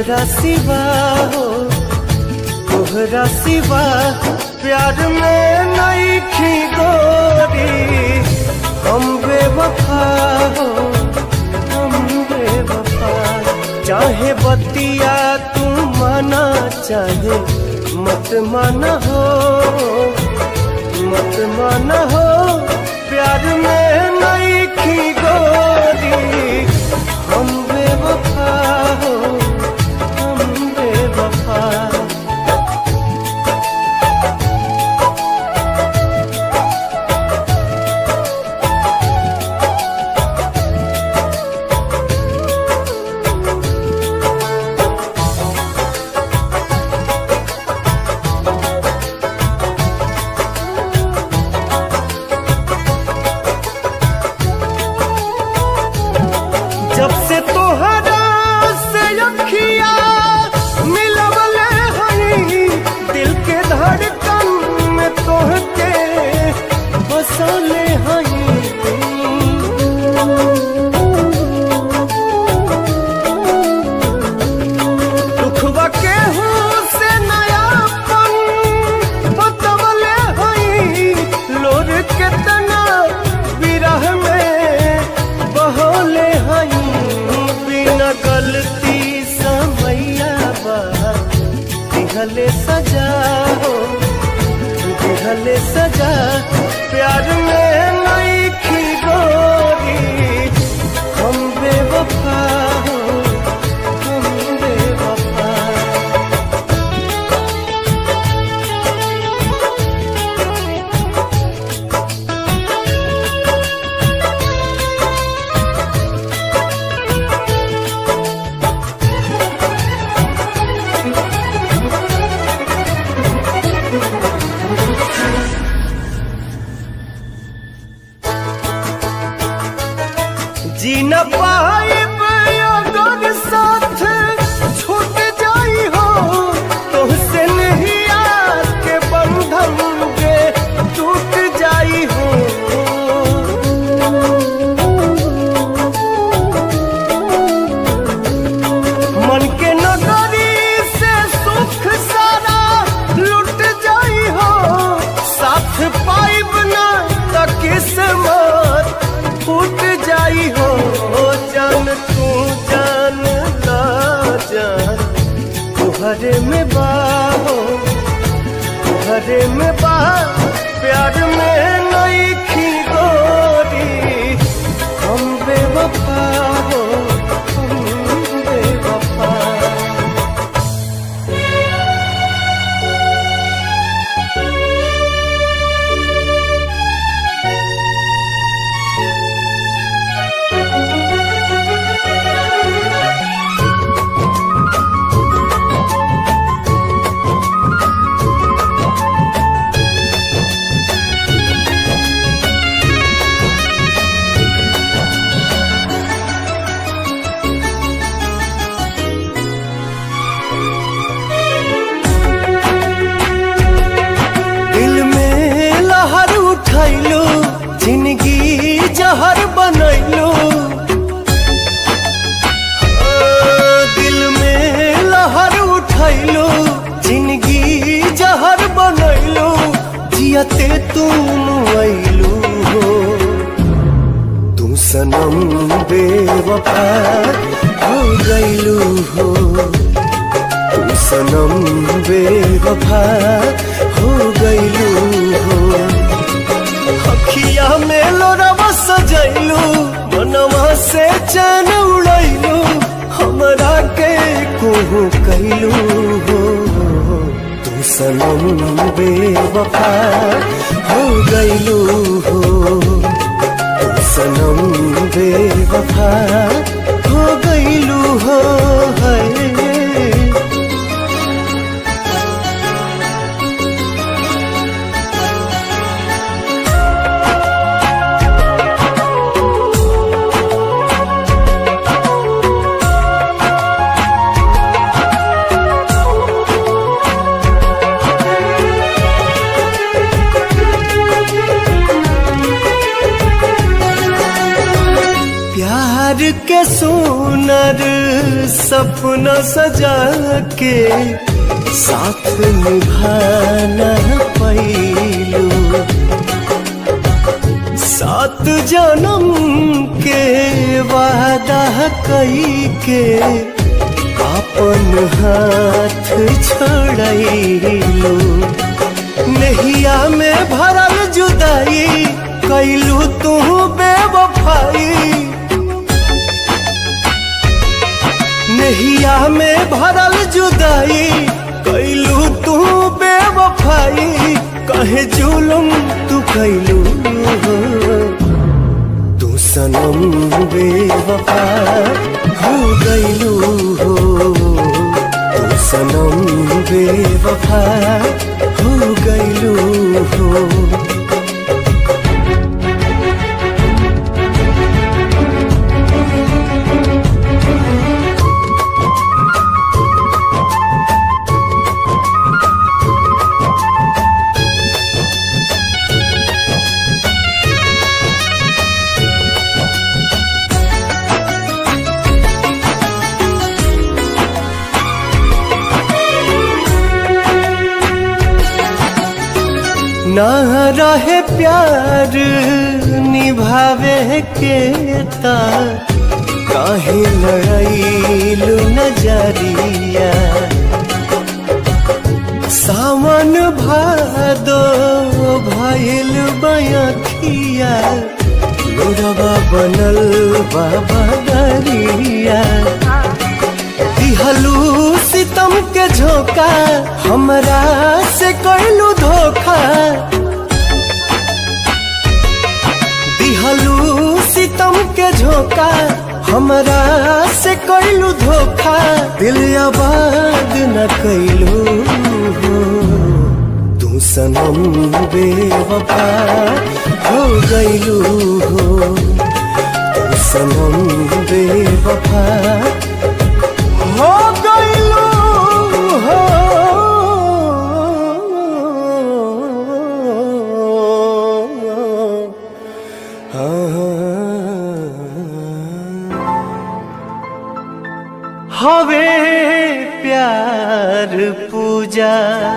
तोहरा सिवा हो तोहरा सिवा प्यार में नहीं खी गोरी हम बेवफा हो हम बेवफा चाहे बतिया तू माना चाहे मत माना हो मत माना हो प्यार में नहीं खी गोरी हम बेवफा हो हम बेवफा जब से तोहरा से अखिया मिलवले हई दिल के धड़कन में तोहके बसले हई दुखवा के से नयापन बतवले हई लोर केतना विरह में बहले हई बिना गलती समैया बा दिहले सजा हो दिहले सजा प्यार में नहीं खी गोरी हम बेवफा हो हम बेवफा जी न पाइब अगर साथ छूट जाई हो तुहसे नहीं के बंधन के टूट जाई हो मन के नगरी से सुख सारा लुट जाई हो साथ पाइब ना त किस्मत फूट जाई हो जान तू जान ला जान तुहरे में बाहो तुहरे में बा प्यार में नहीं खी गोरी हम बेवफा हो हम बेवफा दिल में लहर उठैलू जिंदगी जहर बनैलू दिल में लहर उठैलू जिंदगी जहर बनैलू जियते तुम ऐलू हो तू सनम बेवफा हो गैलू हो तू सनम बेवफा हो गईलू हो अखिया में लोरवा सजैलू मनवा से चैन उड़ैलू हमरा के कोहू कैलू हो तू सनम बेवफा हो गईलू हो तू सनम बेवफा हो गईलू हो है प्यार के सुनर सपना सजा के साथ निभाना पैलू सात जन्म के वादा कई के अपन हाथ छोड़लू नहिया में भरल जुदाई कैलू तू बेवफाई नहिया में भरल जुदाई कैलू तू बेवफाई कहे जुलम तू कैलू तू सनम बेवफा हो गैलू हो तू सनम बेवफा हो गैलू हो ना रहे प्यार निभावे के ता काहे लड़ाइलू नजरिया सावन भादो भइल बयखिया लोरवा बनल बाबा दरिया दिहलू सितम के झोंका हमरा से कैलू धोखा दिहलू सितम के झोंका हमरा से कैलू धोखा दिल आबाद न कैलू तू सनम बेवफा हो गैलू हो तू सनम बेवफा हो गइलू हो हवे प्यार पूजा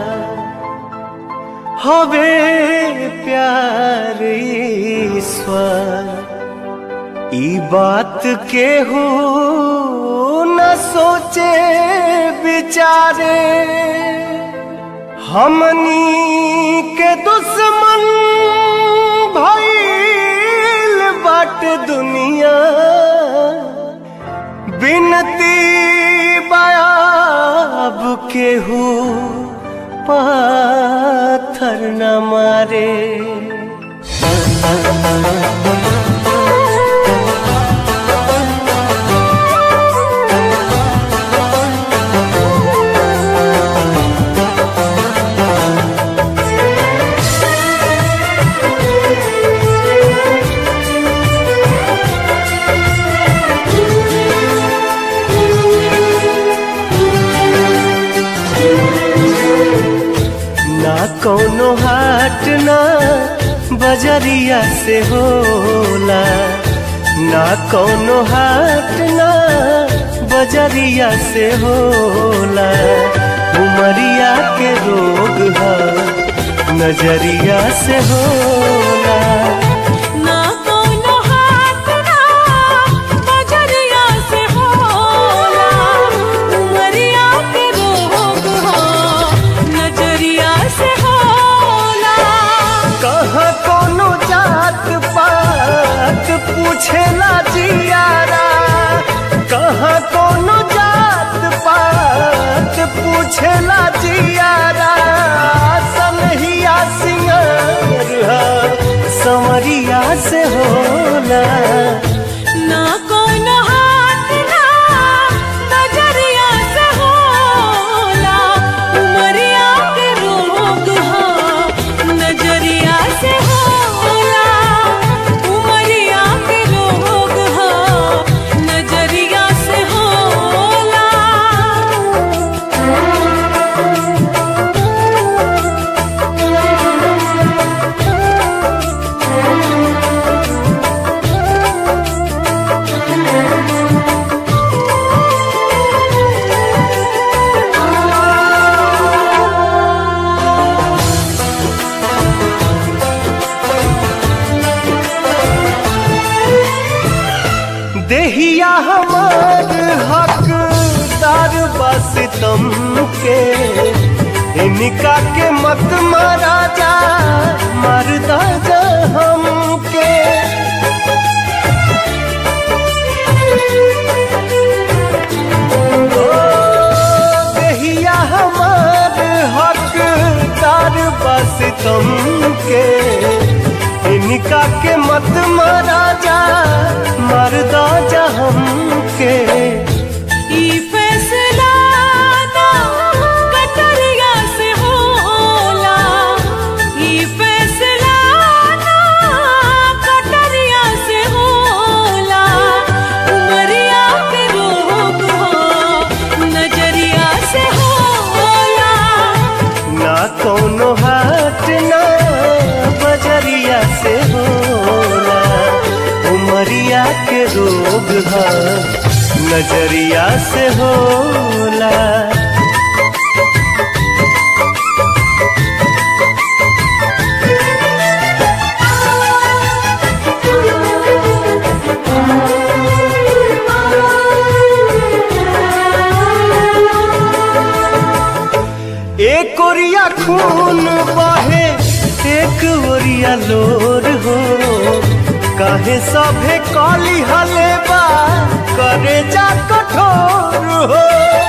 हवे प्यार ईश्वर ई बात के हो न सोचे बिचारे हमनी के दुश्मन भइल बाट दुनिया बिनती बयाब के हो पाथर न मारे ना कौनो हाट ना बजरिया से होला ना कौनो हाट ना बजरिया से होला उमरिया के रोग है नजरिया से होला ना कोनो हाथ ना बजरिया से होला उमरिया के रोग हो नजरिया से होला कहाँ कोनो जात पात पूछेला जियारा कहाँ कोनो जात पात पूछेला जियारा सनहिया सिंगर संवरिया से होला ना कोनो हाथ ना बजरिया से होला उमरिया के रोग हो नजरिया से होला उमरिया के रोग हो नजरिया से होला हमार हकदार बस तुम के इनका के मत मारा जा मरदा जा हमके ओ, देहिया हमार हकदार बस तुम के इनका के मत मारा जा मरदा जा हमके ई फैसला ना कटरिया से होला ई फैसला ना कटरिया से होला उमरिया के रोग हो नजरिया से होला ना कोनो हाट ना बजरिया से होला उमरिया के रोग है नजरिया से होला एक ओरिया खून बहे एक ओरिया लोर हो काहे सभे काली हले बा करे जा कठोर हो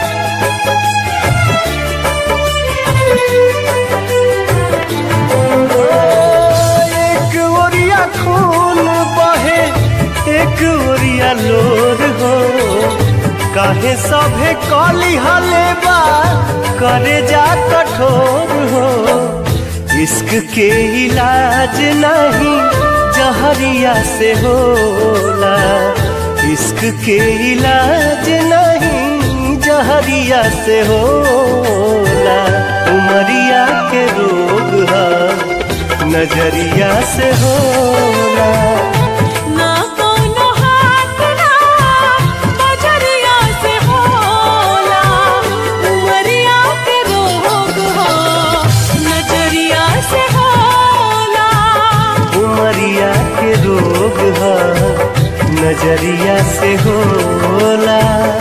एक ओरिया खून बहे एक ओरिया लोर हो काहे सभे काली हले बा करे जा कठोर हो इश्क के इलाज नहीं जहरिया से होला इश्क के इलाज नहीं जहरिया से होला उमरिया के रोग है नजरिया से होला ना कोनो हाथ ना बजरिया से होला उमरिया के रोग हो नजरिया से होला उमरिया के रोग है नजरिया से होला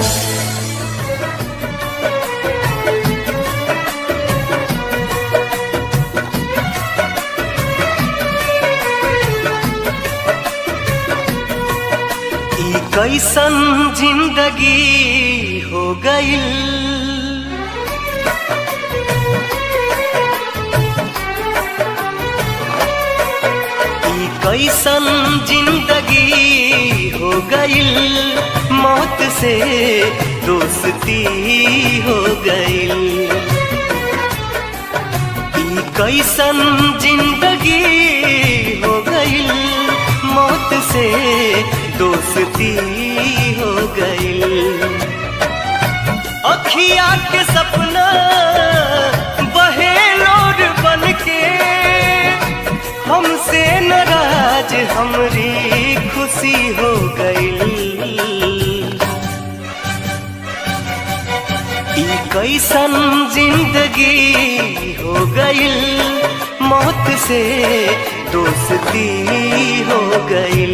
ई कैसन जिंदगी हो गई ई कैसन जिंदगी हो गई मौत से दोस्ती हो गई ई कैसन जिंदगी हो गई मौत से दोस्ती हो गई अखिया के सपना बहे लोर बन के हमसे नाराज हमरी खुशी हो गई ई कैसन जिंदगी हो गई मौत से दोस्ती हो गई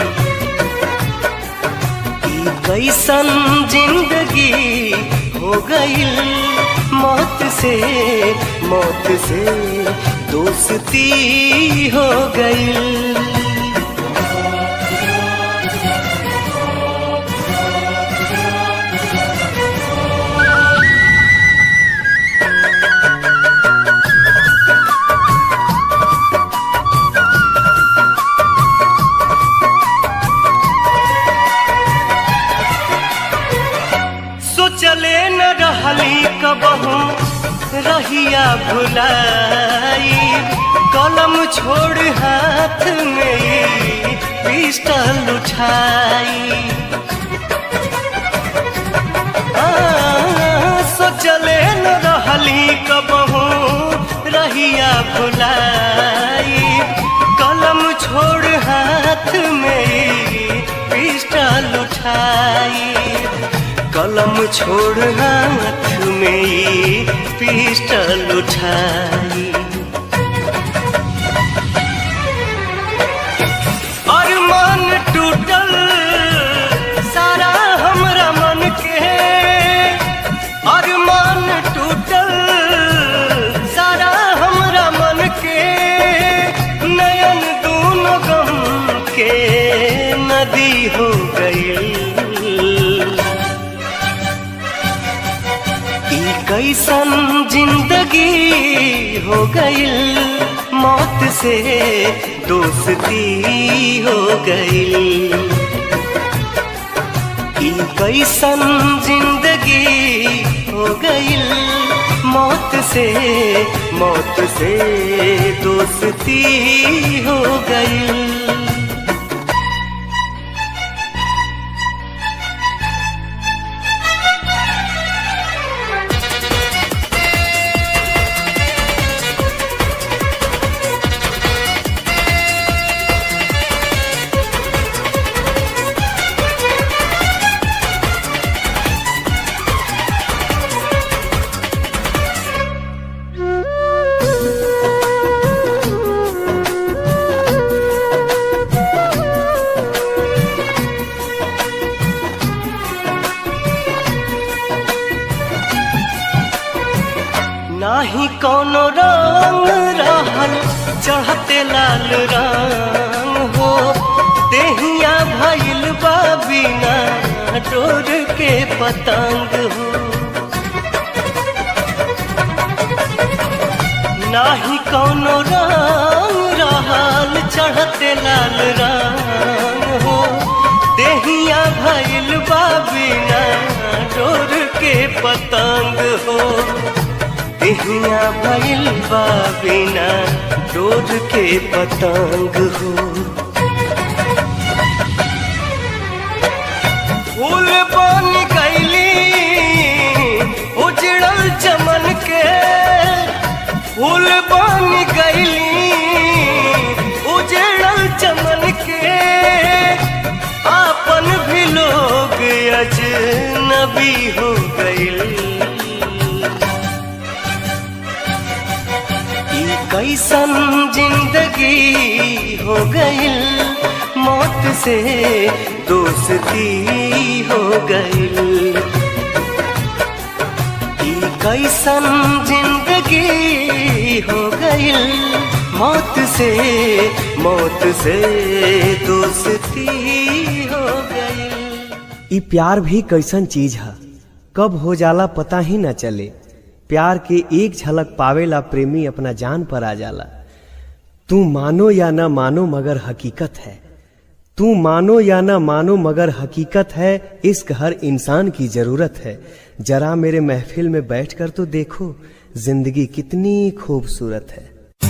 ई कैसन जिंदगी हो गई मौत से मौत से दोस्ती हो गई सोचले न रहली कबहू रहिया भुलाई कलम छोड़ हाथ में पिस्टल उठाई आ, सोचले न रहली कबहू रहिया भुलाई कलम छोड़ हाथ में पिस्टल उठाई कलम छोड़ हाथ में पिस्टल उठाई अरमान टूटल सारा हो गईल मौत से दोस्ती हो गईल ई कैसन जिंदगी हो गईल मौत से मौत से दोस्ती हो गईल नाही कोनो रंग रहल चढ़ते लाल रंग हो देहिया भइल बा बिना डोर के पतंग हो नाही कोनो रंग रहल चढ़ते लाल रंग हो देहिया भइल बा बिना डोर के पतंग हो देहिया भइल बा बिना डोर के पतंग हो फूल बन गईली उजड़ल चमन के फूल बन गईली उजड़ल चमन के आपन भी लोग अजनबी हो गईल ई कैसन जिंदगी हो गईल मौत से दोस्ती हो गईल ई कैसन जिंदगी हो गईल मौत से मौत से दोस्ती हो गईल ई प्यार भी कैसन चीज है कब हो जाला पता ही न चले प्यार के एक झलक पावेला प्रेमी अपना जान पर आ जाला तू मानो या न मानो मगर हकीकत है तू मानो या न मानो मगर हकीकत है इश्क हर इंसान की जरूरत है जरा मेरे महफिल में बैठकर तो देखो जिंदगी कितनी खूबसूरत है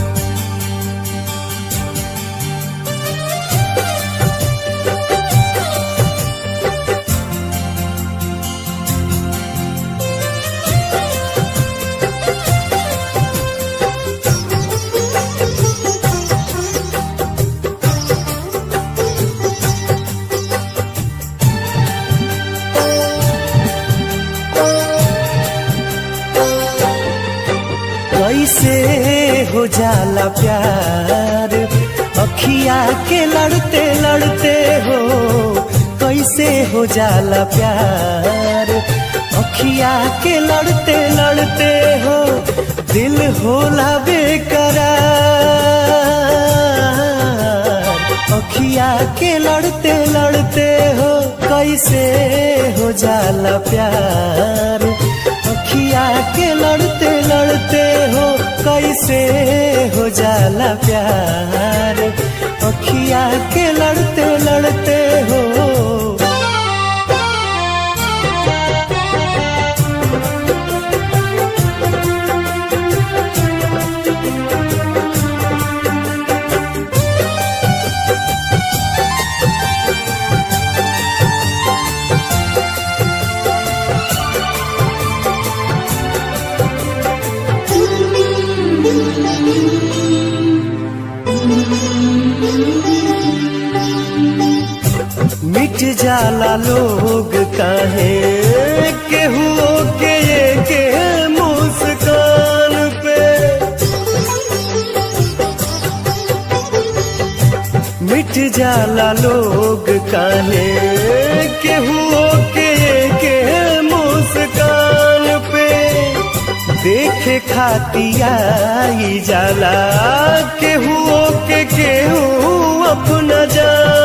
कैसे हो जाला प्यार अखिया के लड़ते लड़ते हो कैसे हो जाला प्यार अखिया के लड़ते लड़ते हो दिल होला बेकरार अखिया के लड़ते लड़ते हो कैसे हो जाला प्यार अखिया के लड़ते लड़ते हो कैसे हो जाला प्यार अखिया के लड़ते लड़ते हो मिट जाला लोग काहे केहू के ये के मुस्कान पे मिट जाला लोग काहे केहू के ये के मुस्कान पे देखे खातिया ई जाला केहू के केहू अपना जान